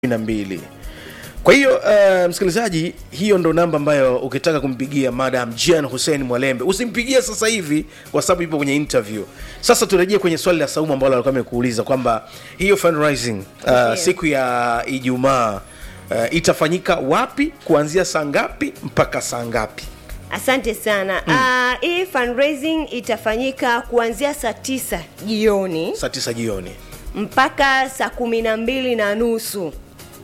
na mbili kwa hiyo uh, msikilizaji hiyo ndo namba ambayo ukitaka kumpigia madam jan hussein mwalembe usimpigie sasa hivi kwa sababu ipo kwenye interview sasa turejee kwenye swali la saumu ambalo alikuwa amekuuliza kwamba hiyo fundraising uh, Ndiyo. siku ya ijumaa uh, itafanyika wapi kuanzia saa ngapi mpaka saa ngapi Asante sana. Ah, hii fundraising itafanyika kuanzia saa tisa jioni saa tisa jioni mpaka saa kumi na mbili na nusu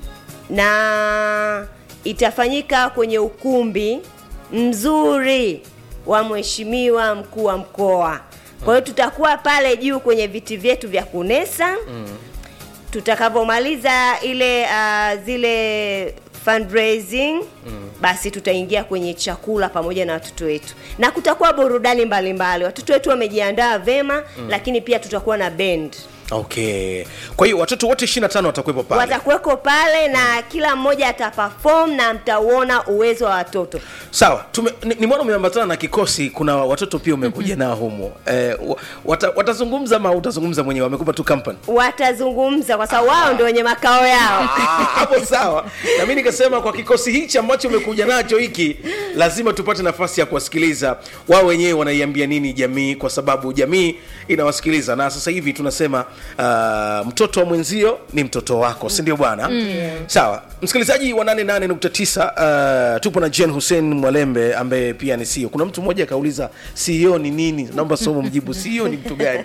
na itafanyika kwenye ukumbi mzuri wa mheshimiwa mkuu wa mkoa. Kwa hiyo tutakuwa pale juu kwenye viti vyetu vya kunesa tutakavyomaliza ile uh, zile fundraising mm. basi tutaingia kwenye chakula pamoja na watoto wetu na kutakuwa burudani mbalimbali watoto wetu wamejiandaa vema mm. lakini pia tutakuwa na band okay kwa hiyo watoto wote 25 watakuwepo pale watakuweko pale na kila mmoja ataperform na mtauona uwezo wa watoto sawa tume, ni, nimeona umeambatana na kikosi kuna watoto pia umekuja nao humo eh, wa- wata, watazungumza ama utazungumza mwenyewe wamekupa tu company watazungumza kwa sababu wao ndio wenye makao yao Ah, hapo sawa na mi nikasema kwa kikosi hichi ambacho umekuja nacho hiki lazima tupate nafasi ya kuwasikiliza wao wenyewe wanaiambia nini jamii kwa sababu jamii inawasikiliza na sasa hivi tunasema uh, mtoto wa mwenzio ni mtoto wako si ndio bwana mm. sawa msikilizaji wa 88.9 uh, tupo na jen hussein mwalembe ambaye pia ni ceo kuna mtu mmoja akauliza ceo ni nini naomba somo mjibu ceo ni mtu gani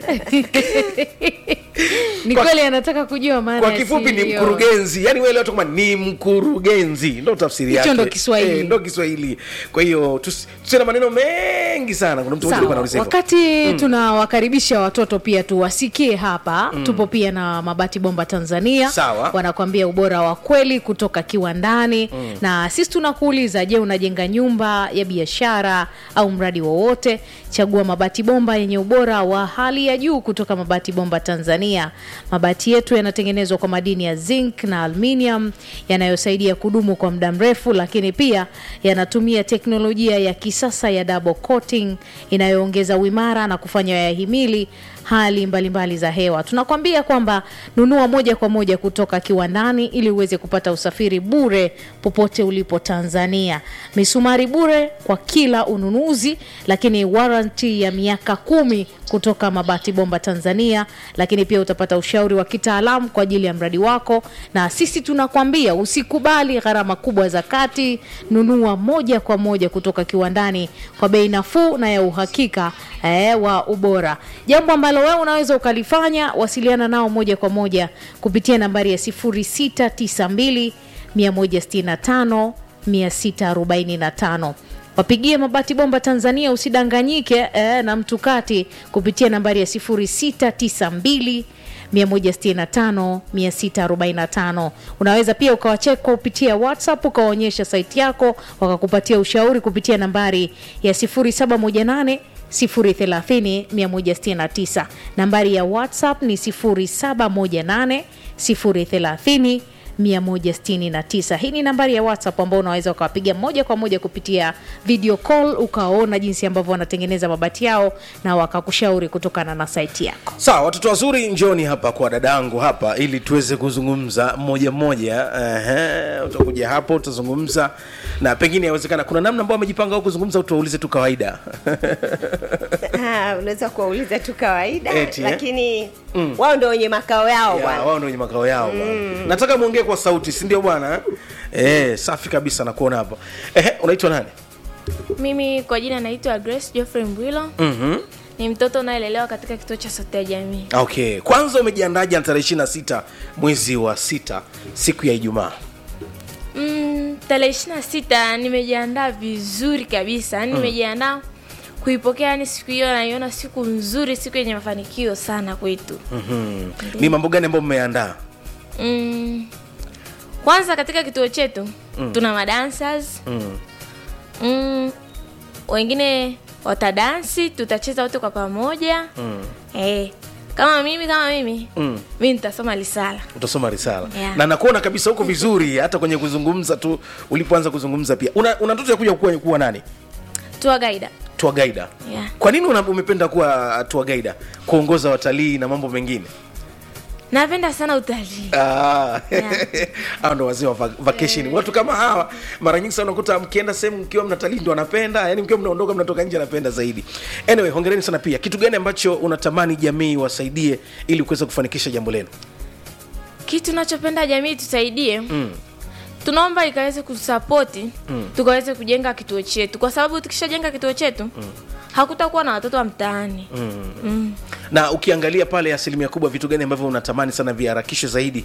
ni Kwa- kweli anataka kujua maana kwa ya kifupi ni CEO. mkurugenzi yani wewe leo tu kama ni mkurugenzi ndo tafsiri Hicho yake ndo Kiswahili. Eh, ndo kiswahili kwa hiyo tusi- tusiwe na maneno mengi sana kuna mtu mmoja alikuwa Sawa. anauliza hivyo. wakati tunawakaribisha watoto pia tuwasikie hapa tupo pia na mabati bomba tanzania Sawa. wanakuambia ubora wa kweli kutoka kiwandani na sisi tunakuuliza je unajenga nyumba ya biashara au mradi wowote chagua mabati bomba yenye ubora wa hali ya juu kutoka mabati bomba tanzania mabati yetu yanatengenezwa kwa madini ya zinc na aluminium yanayosaidia kudumu kwa muda mrefu lakini pia yanatumia teknolojia ya kisasa ya double coating inayoongeza uimara na kufanya yahimili hali mbalimbali mbali za hewa tunakwambia kwamba nunua moja kwa moja kutoka kiwandani ili uweze kupata usafiri bure popote ulipo tanzania misumari bure kwa kila ununuzi lakini waranti ya miaka kumi kutoka mabati bomba tanzania lakini pia utapata ushauri wa kitaalamu kwa ajili ya mradi wako na sisi tunakwambia usikubali gharama kubwa za kati nunua moja kwa moja kutoka kiwandani kwa bei nafuu na ya uhakika eh, wa ubora jambo ambalo wewe unaweza ukalifanya wasiliana nao moja kwa moja kupitia nambari ya 0692 165 645 wapigie mabati bomba tanzania usidanganyike eh, na mtukati kupitia nambari ya 0692 165 645 unaweza pia ukawacheka kupitia whatsapp ukawaonyesha saiti yako wakakupatia ushauri kupitia nambari ya 0718 030 169 nambari ya whatsapp ni 0718 030 169 hii ni nambari ya whatsapp ambao unaweza ukawapiga moja kwa moja kupitia video call ukawaona jinsi ambavyo wanatengeneza mabati yao na wakakushauri kutokana na saiti yako sawa watoto wazuri njoni hapa kwa dadangu hapa ili tuweze kuzungumza mmoja mmoja Ehe, utakuja hapo utazungumza na pengine yawezekana kuna namna ambao amejipanga au kuzungumza au tuwaulize tu kawaida Ah, unaweza kuwauliza tu kawaida Eti, eh? lakini wao ndio wenye makao yao Ya, bwana wao ndio wenye makao yao bwana. nataka muongee kwa sauti si ndio bwana eh, safi kabisa nakuona hapo Ehe, unaitwa nani Mimi kwa jina naitwa Grace Geoffrey Mbwilo. mm-hmm. Ni mtoto unayelelewa katika kituo cha Sauti ya Jamii. okay kwanza umejiandaje na tarehe ishiri na sita mwezi wa sita siku ya ijumaa Mm, tarehe ishirini na sita nimejiandaa vizuri kabisa, yaani nimejiandaa kuipokea, yani siku hiyo naiona siku nzuri, siku yenye mafanikio sana kwetu. mm-hmm. ni mambo gani ambayo mmeandaa Mm, kwanza katika kituo chetu tuna madancers mm. mm, wengine watadansi, tutacheza wote kwa pamoja mm. eh, kama mimi kama mimi mm. mi nitasoma risala utasoma risala Yeah. na nakuona kabisa huko vizuri hata kwenye kuzungumza tu ulipoanza kuzungumza pia una, una ndoto ya kuja kuwa, kuwa nani tour guide tour guide yeah. kwa nini una, umependa kuwa tour guide kuongoza watalii na mambo mengine napenda sana utalii Ah, Yeah. hao ndo wazee wa va- vacation watu kama hawa mara nyingi sana unakuta mkienda sehemu mkiwa mnatalii ndo anapenda yani mkiwa mnaondoka mnatoka nje anapenda zaidi anyway hongereni sana pia kitu gani ambacho unatamani jamii wasaidie ili kuweza kufanikisha jambo lenu kitu nachopenda jamii tusaidie mm. tunaomba ikaweze kusapoti mm. tukaweze kujenga kituo chetu kwa sababu tukishajenga kituo chetu mm. hakutakuwa na watoto wa mtaani mm. Mm. na ukiangalia pale asilimia kubwa vitu gani ambavyo unatamani sana viharakishwe zaidi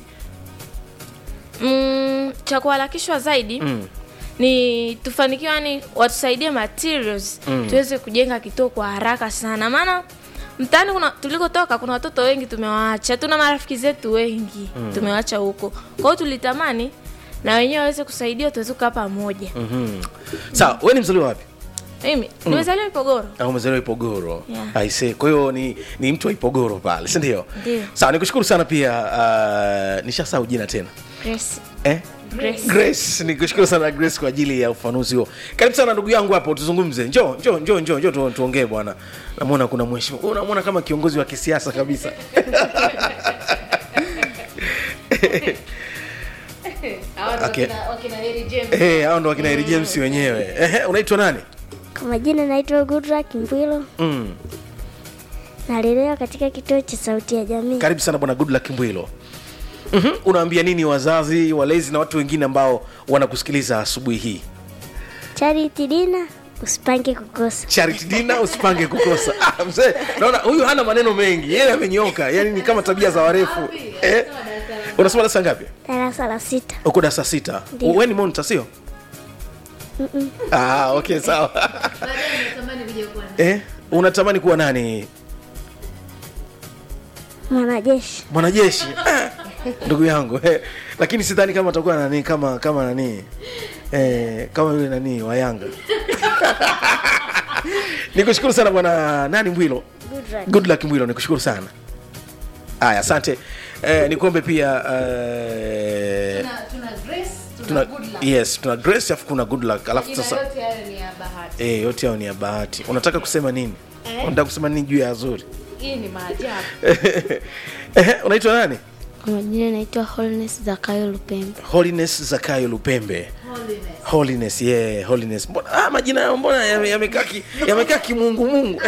Mm, cha kuharakishwa zaidi mm. ni tufanikiwe yani watusaidie materials mm. tuweze kujenga kituo kwa haraka sana maana mtaani kuna tulikotoka kuna watoto wengi tumewaacha tuna marafiki zetu wengi mm. tumewaacha huko kwa hiyo tulitamani na wenyewe waweze kusaidia tuweze kukaa pamoja mm. mm. sawa we ni mzaliwa wapi mimi nimezaliwa ipogoro au umezaliwa ipogoro Yeah. aise kwa hiyo ni, ni mtu wa ipogoro pale sindio Ndio. sawa nikushukuru sana pia uh, nishasahau jina tena Grace. eh? Grace. grace nikushukuru sana grace kwa ajili ya ufanuzi huo karibu sana ndugu yangu hapo tuzungumze njoo njoo njoo njoo njoo tu- tuongee bwana namwona kuna mheshimiwa Wewe unamwona kama kiongozi wa kisiasa kabisa Okay. Eh, hao ndo wakina Harry James wenyewe Ehe, unaitwa nani Kwa majina naitwa Goodluck Mbwilo, mm. nalelewa katika kituo cha Sauti ya Jamii. karibu sana bwana goodluck mbwilo mm-hmm. unaambia nini wazazi walezi na watu wengine ambao wanakusikiliza asubuhi hii Charity Dina, usipange kukosa. charity dina usipange kukosa ah, mzee naona huyu hana maneno mengi yeye amenyoka yani ni kama tabia za warefu eh? unasoma darasa ngapi Darasa la sita. uko darasa sita Ndio. we ni monta sio ah, okay sawa eh? unatamani kuwa nani Mwanajeshi. mwanajeshi Ah, ndugu yangu eh, lakini sidhani kama atakuwa nani kama kama nani eh, kama yule nani wa yanga nikushukuru sana bwana nani mbwilo Goodluck. good luck mbwilo nikushukuru sana haya asante eh, nikuombe pia eh, tuna, yes tuna grace afu kuna good luck alafu sasa eh, yote hao ni ya bahati unataka kusema nini unataka kusema nini juu ya azuri hii ni maajabu Ehe, unaitwa nani Kwa majina naitwa Holiness Zakayo Lupembe. holiness zakayo lupembe holiness yeah holiness mbona ah, majina yao mbona yame- yamekaa ki, yamekaa kimungumungu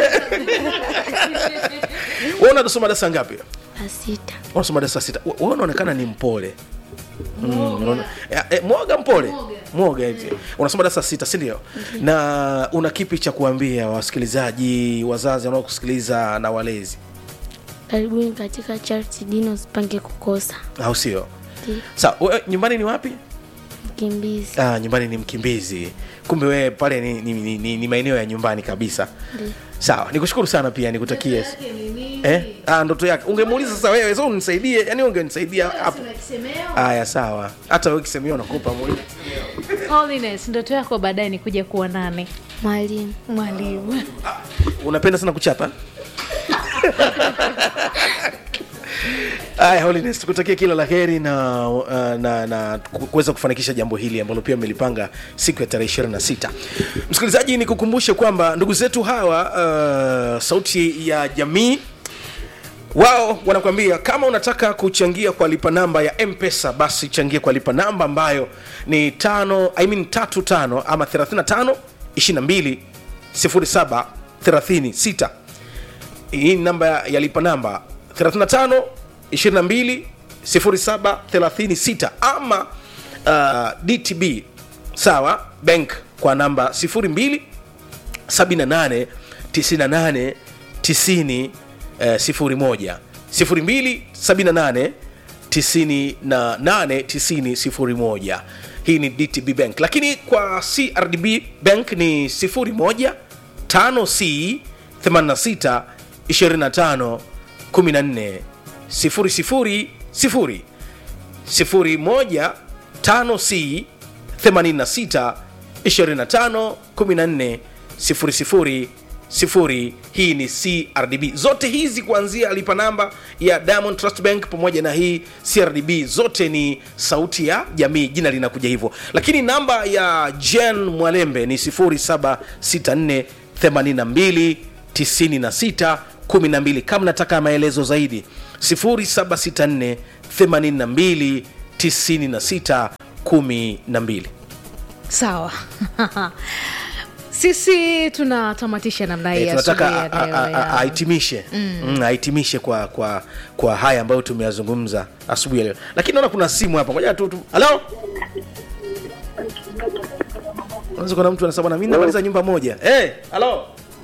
wewe unasoma darasa ngapi La sita. unasoma darasa sita We- wewe unaonekana ni mpole Mm, unaona- eh, eh, mwoga mpole mwoga eti unasoma darasa sita si ndio na una kipi cha kuambia wasikilizaji wazazi wanaokusikiliza na walezi Karibuni katika Charity Dina, usipange kukosa. au sio Ndio. sawa wewe nyumbani ni wapi Mkimbizi. ah, nyumbani ni mkimbizi kumbe wewe pale ni, ni, ni, ni, ni maeneo ya nyumbani kabisa Ndio. sawa nikushukuru sana pia nikutakie eh? ah, ndoto yake ungemuuliza sasa wewe so unisaidie yani ungenisaidia hapo haya sawa hata wewe kisemeo nakupa muulize Holiness, ndoto yako baadaye ni kuja kuwa nane Mwalimu. mwalimu unapenda sana kuchapa Aya, Holiness, tukutakia kila la heri na, uh, na, na ku- kuweza kufanikisha jambo hili ambalo pia mmelipanga siku ya tarehe 26. Msikilizaji, ni kukumbushe kwamba ndugu zetu hawa uh, sauti ya jamii wao wanakuambia kama unataka kuchangia kwa lipa namba ya mpesa basi changia kwa lipa namba ambayo ni tano I mean, tatu tano ama 35 22 07 36 hii ni namba ya lipa namba 35 22 07 36 ama uh, dtb sawa bank kwa namba 02 78 98 90 eh, 01 02 78 98 90 01 hii ni dtb bank lakini kwa crdb bank ni 01 5c 86 25 14 000 01 5c 86 25 14 00 sifuri hii ni crdb zote hizi kuanzia lipa namba ya diamond trust bank pamoja na hii crdb zote ni sauti ya jamii jina linakuja hivyo lakini namba ya jen mwalembe ni 0764 82 96 12 kama nataka maelezo zaidi 0764 82 96 12 sawa sisi tunatamatisha namna hii Eh, tunataka asubuhi ya a- leo a- a- ya- ahitimishe Mm, ahitimishe kwa kwa kwa haya ambayo tumeyazungumza asubuhi ya leo lakini naona kuna simu hapa ngoja tu tu- halo unaweza kuna mtu anasema na mimi namaliza nyumba moja eh halo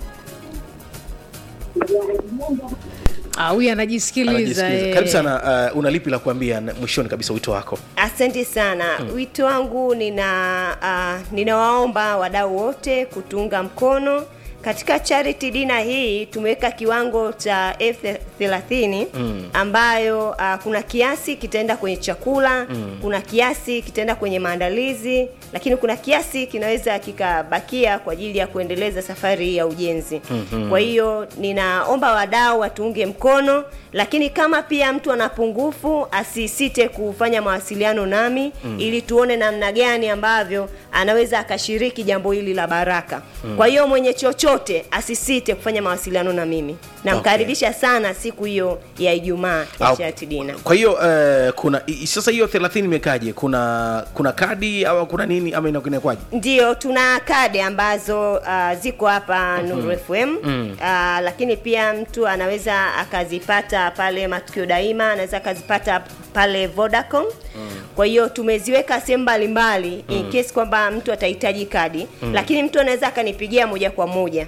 Ah, huyu anajisikiliza Anajisikiliza. eh. karibu sana uh, una lipi la kuambia na- mwishoni kabisa wito wako Asante sana. Wito wangu nina uh, ninawaomba wadau wote kutunga mkono katika charity dina hii tumeweka kiwango cha elfu thelathini ambayo uh, kuna kiasi kitaenda kwenye chakula kuna kiasi kitaenda kwenye maandalizi lakini kuna kiasi kinaweza kikabakia kwa ajili ya kuendeleza safari hii ya ujenzi kwa hiyo ninaomba wadau watuunge mkono lakini kama pia mtu ana pungufu asisite kufanya mawasiliano nami ili tuone namna gani ambavyo anaweza akashiriki jambo hili la baraka kwa hiyo mwenye chochote asisite kufanya mawasiliano na mimi namkaribisha sana siku hiyo ya ijumaa ya Au- charity dinner kwa hiyo uh, kuna i- sasa hiyo 30 imekaje kuna kuna kadi au kuna nini ama inakuwa Ndiyo, tuna kadi ambazo uh, ziko hapa Nuru FM uh, lakini pia mtu anaweza akazipata pale Matukio Daima, anaweza akazipata pale Vodacom. Kwa hiyo tumeziweka sehemu mbalimbali in case kwamba mtu atahitaji kadi, lakini mtu anaweza akanipigia moja kwa moja.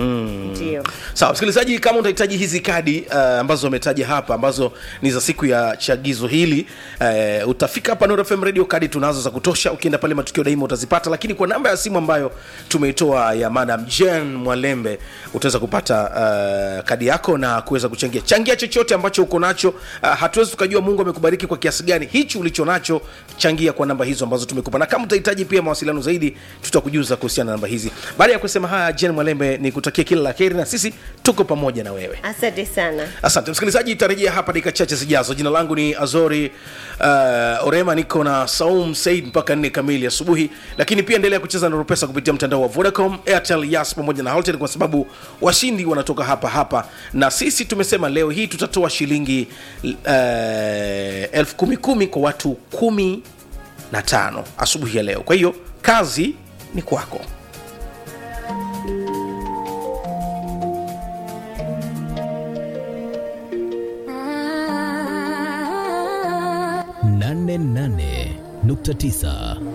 Ndio. sawa msikilizaji kama utahitaji hizi kadi uh, ambazo wametaja hapa ambazo ni za siku ya chagizo hili uh, utafika hapa Nuru FM radio kadi tunazo za kutosha ukienda pale matukio daima utazipata lakini kwa namba ya simu ambayo tumeitoa ya madam jen mwalembe utaweza kupata uh, kadi yako na kuweza kuchangia changia chochote ambacho uko nacho uh, hatuwezi tukajua mungu amekubariki kwa kiasi gani hichi ulicho nacho changia kwa namba hizo ambazo tumekupa na kama utahitaji pia mawasiliano zaidi tutakujuza kuhusiana na namba hizi baada ya kusema haya jen mwalembe ni kutakia kila la heri na sisi tuko pamoja na wewe Asante sana. asante msikilizaji itarejea hapa dakika chache zijazo jina langu ni azori uh, orema niko na saum said mpaka nne kamili asubuhi lakini pia endelea kucheza na rupesa kupitia mtandao wa vodacom airtel yas pamoja na haltel kwa sababu washindi wanatoka hapa hapa na sisi tumesema leo hii tutatoa shilingi uh, elfu kumi kumi kwa watu kumi na tano asubuhi ya leo kwa hiyo kazi ni kwako nane nane nukta tisa